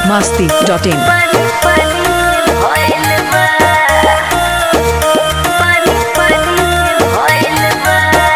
masti.in. पानी पानी भइल बा पानी पानी भइल बा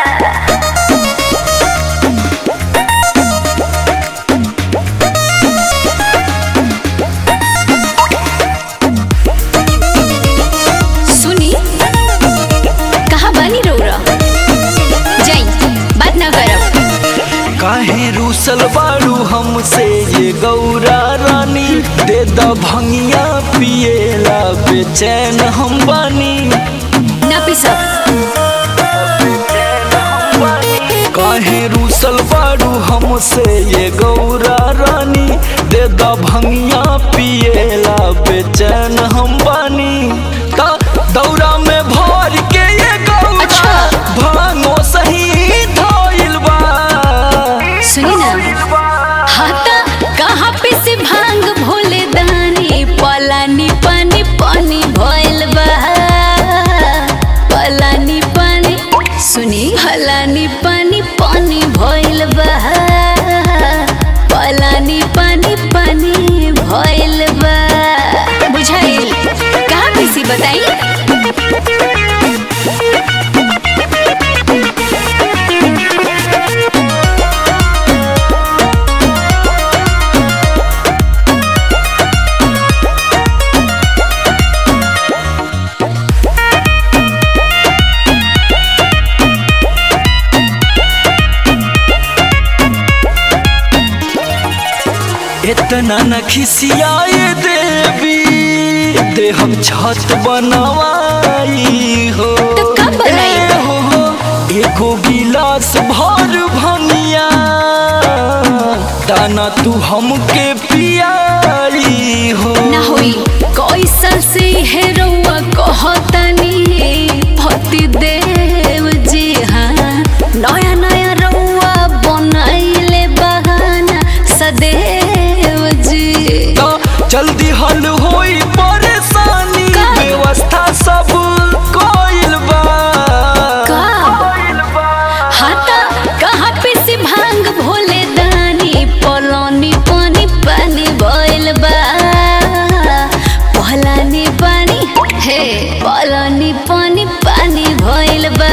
सुनी कहाँ बानी रौरा जाई बात ना करब काहे रूसल बारू हमसे ये गौरा रानी दे द भंगिया पिएला बेचैन हम बानी ना पिसब काहे रूसल बारू हमसे ये गौरा रानी दे द भंगिया पिएला बेचैन हम बानी ता दौरा में भर के ये गौरा अच्छा। भांगो सही धइल बा सुनी ना हाथा कहाँ पे से भांग भोले दानी पलानी पानी पानी भइल बा पलानी पानी सुनी हलानी पानी पानी भइल बा पलानी पानी पानी भइल बा बुझाइल कहाँ पे से बताई इतना न खिसियाए देवी दे हम छत बनवाई हो तो कब बनाई? ए हो हो, एगो गिलास भर भनिया दाना तू हमके पियाई हो ना होई कैसन से है रउआ कहतनी पति देव जी हाँ नया नया रउआ बनाइले बहाना सदैव जी तो जल्दी हल होई परेशानी का? व्यवस्था सब कोइल बा का? हाथा कहाँ पे से भांग भोले दानी पलानी पानी पानी भइल बा पलानी पानी हे पलानी पानी पानी भइल बा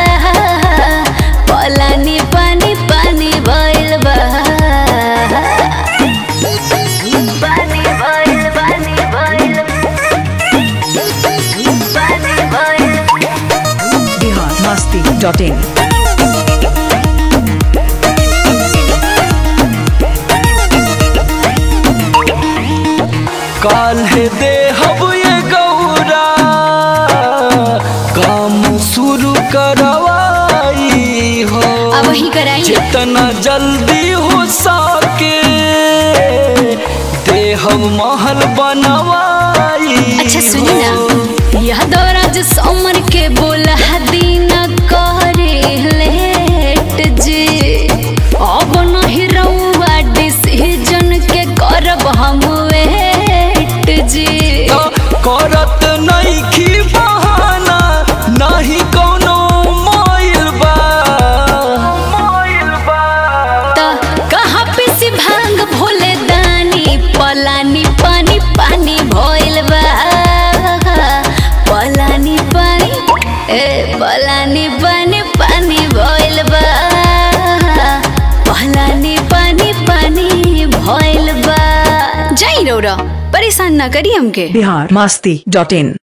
पलानी पानी पानी भइल बा पानी भइल पानी भइल पानी भइल Bihar masti.in. काल्हे दे हब ये गौरा काम शुरू करवाई हो अब वही कराई जितना जल्दी हो सके दे हम महल बनवाई अच्छा सुनी हो। ना यह दौरा जो सोमर के बोला दिन करे लेट जी अब नहीं रहुआ डिसीजन के करब हम वेट जी तो करत नहीं खी बहाना नहीं कोनो मोइल बा मोइल बा त कहाँ पे से भांग भोले दानी पलानी पानी पानी भइल बा पलानी पानी ए पलानी पानी पानी भइल बा पलानी पानी पानी भइल बा जाई रौरा परेशान ना करी हमके Bihar masti.in.